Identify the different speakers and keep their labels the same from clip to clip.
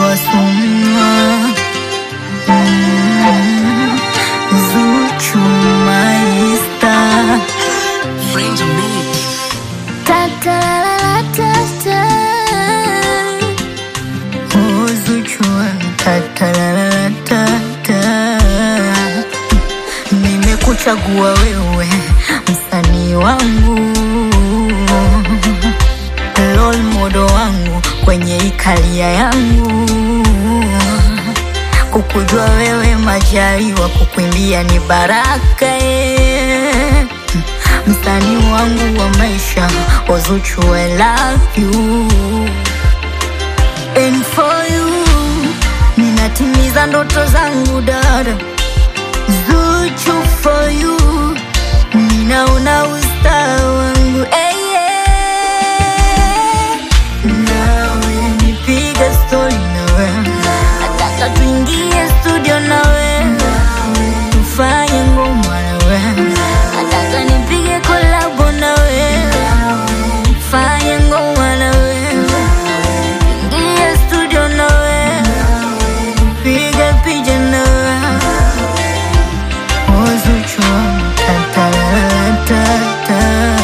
Speaker 1: wasumwa mm, Zuchu maista
Speaker 2: Friends of me.
Speaker 1: Oh, Zuchu tatalalatata Nimekuchagua wewe msanii wangu role model wangu kwenye ikalia yangu kukujua wewe majaliwa kukuimbia ni baraka eh. msanii wangu wa maisha Wazuchu I love you and for you ninatimiza ndoto zangu dada Zuchu for you ninaona usta wangu hey, yeah. nawe nipiga stori nawe nataka tuingie studio nawe tufanye ngoma nawe nataka nipige kolabo nawe fanye ngoma nawe ingie studio nawe piga picha nawe Wazuchu tatatata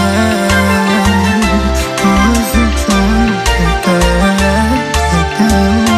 Speaker 1: Wazuchu tatatata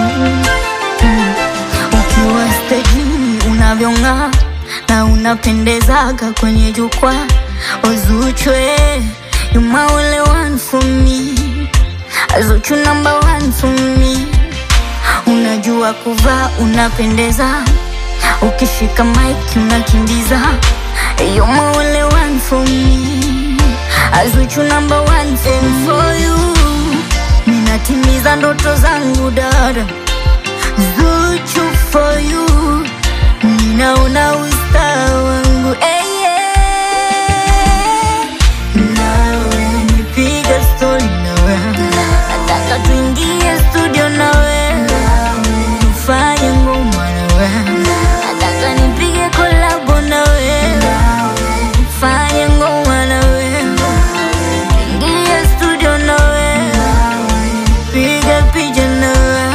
Speaker 1: Ukiwa stejini unavyong'aa na unapendezaga kwenye jukwaa Wazuchu eh, you my only one for me Zuchu number one for me Unajua kuvaa unapendeza Ukishika mic unakimbiza You're my only one for me Azuchu number one for, for you Ninatimiza ndoto zangu dada Zuchu for you Ninaona usta wangu hey, yeah. Nawe nipiga story nawe Nataka tuingie studio nawe Tufanye ngoma nawe Nataka nipige kolabo nawe Fanye ngoma nawe Ingie studio nawe Piga picha nawe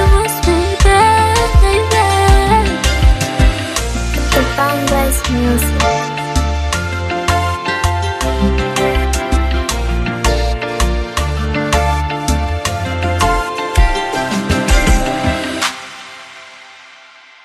Speaker 3: Music.